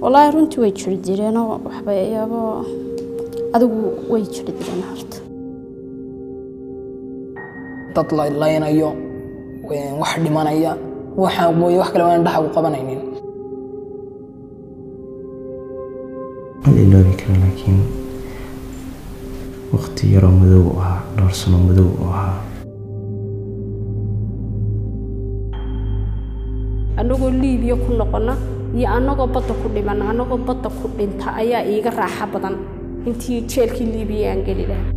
wallaahi runtii way jiri jireenoo waxbayaabo adigu way jiri jireen horta dad laynayo wax dhimanaya waxaan mooye wax kale waan dhaxa u qabanaynin ma iloobi kara laakiin waqti yaroo madow u ahaa dhowr sano madow u ahaa annagoo liibiya ku noqonna iyo annagoo badda ku dhimanna annagoo badda ku dhinta ayaa iiga raaxa badan intii jeelkii liibiya aan geli lahaa